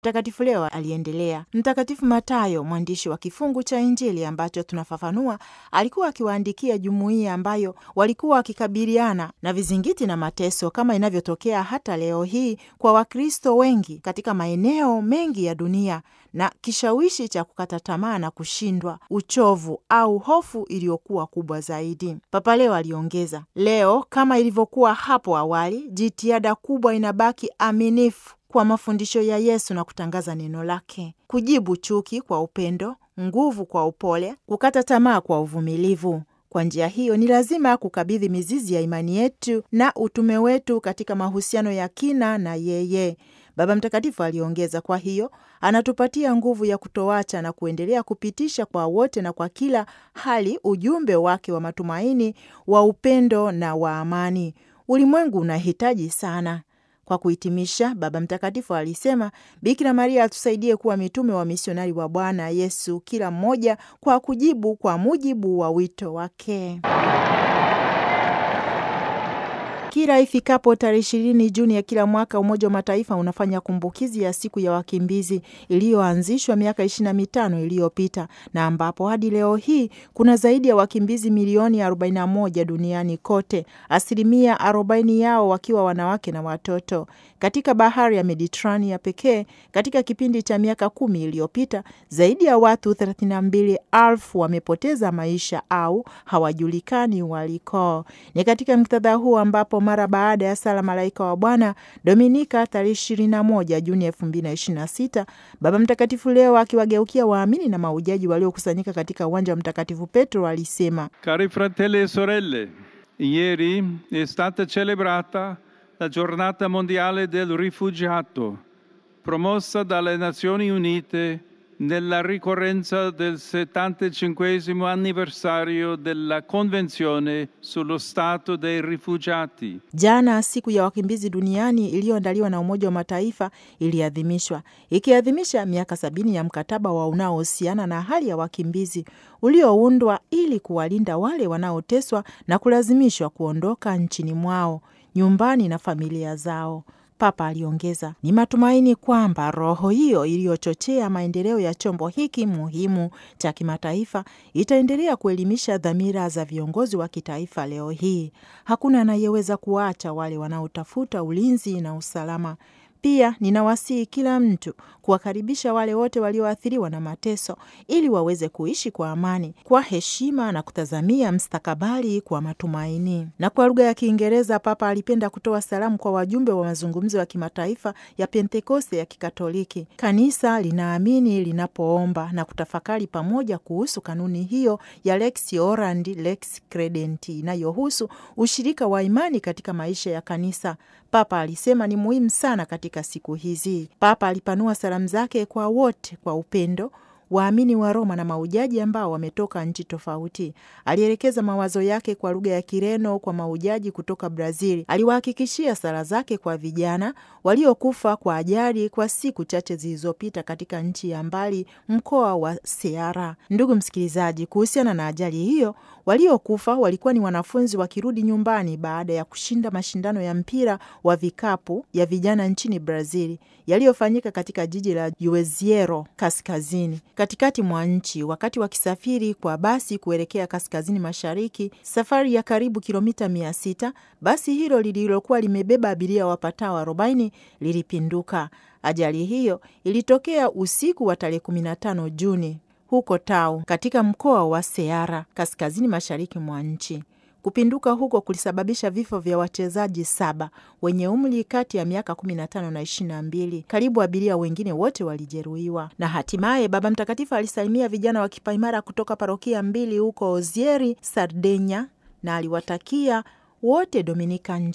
Mtakatifu leo aliendelea. Mtakatifu Matayo, mwandishi wa kifungu cha Injili ambacho tunafafanua, alikuwa akiwaandikia jumuiya ambayo walikuwa wakikabiliana na vizingiti na mateso kama inavyotokea hata leo hii kwa Wakristo wengi katika maeneo mengi ya dunia, na kishawishi cha kukata tamaa na kushindwa, uchovu au hofu iliyokuwa kubwa zaidi. Papa leo aliongeza, leo kama ilivyokuwa hapo awali, jitihada kubwa inabaki aminifu kwa mafundisho ya Yesu na kutangaza neno lake, kujibu chuki kwa upendo, nguvu kwa upole, kukata tamaa kwa uvumilivu. Kwa njia hiyo ni lazima kukabidhi mizizi ya imani yetu na utume wetu katika mahusiano ya kina na yeye. Baba Mtakatifu aliongeza, kwa hiyo anatupatia nguvu ya kutoacha na kuendelea kupitisha kwa wote na kwa kila hali ujumbe wake wa matumaini, wa upendo na wa amani. Ulimwengu unahitaji sana kwa kuhitimisha, Baba Mtakatifu alisema Bikira Maria atusaidie kuwa mitume wa misionari wa Bwana Yesu, kila mmoja kwa kujibu kwa mujibu wa wito wake. Kila ifikapo tarehe ishirini Juni ya kila mwaka Umoja wa Mataifa unafanya kumbukizi ya siku ya wakimbizi iliyoanzishwa miaka ishirini na mitano iliyopita na ambapo hadi leo hii kuna zaidi ya wakimbizi milioni 41 duniani kote, asilimia 40 yao wakiwa wanawake na watoto. Katika bahari ya Mediterania pekee, katika kipindi cha miaka kumi iliyopita, zaidi ya watu 32,000 wamepoteza maisha au hawajulikani waliko. Ni katika muktadha huu ambapo mara baada ya sala Malaika wa Bwana Dominika tarehe 21 Juni 2026, Baba Mtakatifu leo akiwageukia waamini na maujaji waliokusanyika katika uwanja wa Mtakatifu Petro alisema: Cari fratelli e sorelle, ieri è stata celebrata la giornata mondiale del rifugiato, promossa dalle Nazioni Unite nella ricorrenza del 75 anniversario della Convenzione sullo Stato dei Rifugiati. Jana siku ya wakimbizi duniani iliyoandaliwa na Umoja wa Mataifa iliadhimishwa ikiadhimisha miaka sabini ya mkataba wa unaohusiana na hali ya wakimbizi ulioundwa ili kuwalinda wale wanaoteswa na kulazimishwa kuondoka nchini mwao, nyumbani na familia zao. Papa aliongeza, ni matumaini kwamba roho hiyo iliyochochea maendeleo ya chombo hiki muhimu cha kimataifa itaendelea kuelimisha dhamira za viongozi wa kitaifa leo hii. Hakuna anayeweza kuacha wale wanaotafuta ulinzi na usalama. Pia ninawasihi kila mtu kuwakaribisha wale wote walioathiriwa na mateso ili waweze kuishi kwa amani, kwa heshima na kutazamia mstakabali kwa matumaini. Na kwa lugha ya Kiingereza, Papa alipenda kutoa salamu kwa wajumbe wa mazungumzo ya kimataifa ya Pentekoste ya Kikatoliki. Kanisa linaamini linapoomba na kutafakari pamoja kuhusu kanuni hiyo ya Lex Orandi Lex Credenti inayohusu ushirika wa imani katika maisha ya kanisa. Papa alisema ni muhimu sana katika siku hizi. Papa alipanua salamu zake kwa wote kwa upendo waamini wa Roma na maujaji ambao wametoka nchi tofauti. Alielekeza mawazo yake kwa lugha ya Kireno kwa maujaji kutoka Brazil. Aliwahakikishia sala zake kwa vijana waliokufa kwa ajali kwa siku chache zilizopita katika nchi ya mbali, mkoa wa Ceará. Ndugu msikilizaji, kuhusiana na ajali hiyo, waliokufa walikuwa ni wanafunzi wakirudi nyumbani baada ya kushinda mashindano ya mpira wa vikapu ya vijana nchini Brazil yaliyofanyika katika jiji la Juazeiro kaskazini katikati mwa nchi wakati wakisafiri kwa basi kuelekea kaskazini mashariki, safari ya karibu kilomita mia sita. Basi hilo lililokuwa limebeba abiria wapatao arobaini lilipinduka. Ajali hiyo ilitokea usiku wa tarehe 15 Juni huko Tau katika mkoa wa Ceará kaskazini mashariki mwa nchi. Kupinduka huko kulisababisha vifo vya wachezaji saba wenye umri kati ya miaka 15 na 22. Karibu abiria wengine wote walijeruhiwa. Na hatimaye Baba Mtakatifu alisalimia vijana wa kipaimara kutoka parokia mbili huko Ozieri, Sardenya, na aliwatakia wote Dominika